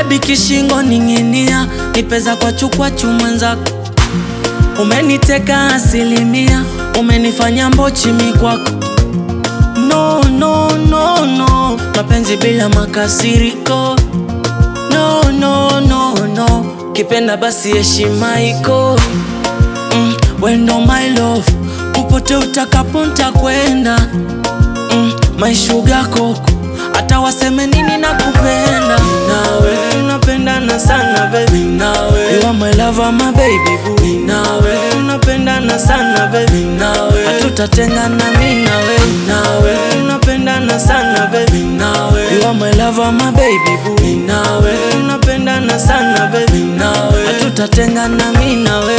Baby kishingo ning'inia, nipeza kwa chukwa chumwenzako. Umeniteka asilimia, umenifanya mbochi mi kwako. No, no, no, no, mapenzi bila makasiriko. No, no, no, no, kipenda basi heshima iko. Mm, wendo my love, popote utakapo ntakwenda. Mm, my sugar koko, hata waseme nini nakupenda. Nawe tunapendana sana baby, nawe you are my lover, my baby boo. Nawe tunapendana sana baby, nawe hatutatengana mimi nawe. Nawe tunapendana sana baby, nawe you are my lover, my baby boo. Nawe tunapendana sana baby, nawe hatutatengana mimi nawe.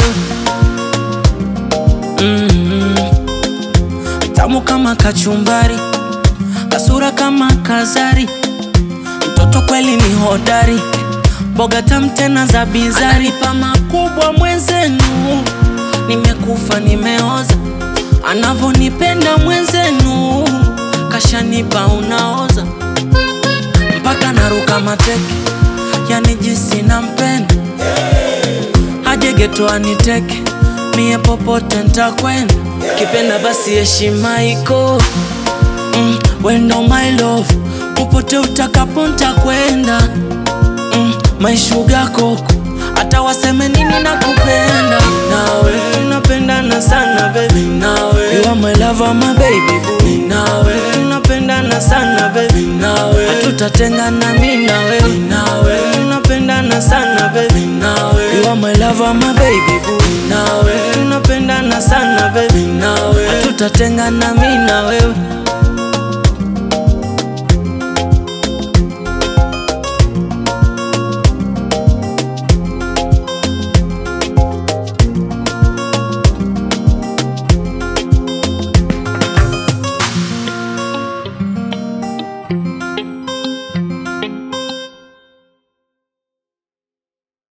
Mm, tamu kama kachumbari, kasura kama kazari, mtoto kweli ni hodari, boga tamu tena za bizari, pa makubwa mwenzenu, nimekufa nimeoza, anavonipenda mwenzenu, kashanipa unaoza, mpaka naruka mateke, yani jinsi nampenda aje geto aniteke mie popote ntakwenda, kipenda basi heshima iko. Mm, wendo my love, popote utakapo ntakwenda. Mm, my sugar koko, hata waseme nini nakupenda. Nawe tunapendana sana baby, nawe you are my lover, my baby boo. Nawe tunapendana sana baby, nawe hatutatengana mimi nawe. Nawe tunapendana sana baby, nawe you are my lover, my baby boo. Nawe tunapendana sana baby, nawe hatutatengana mimi na wewe.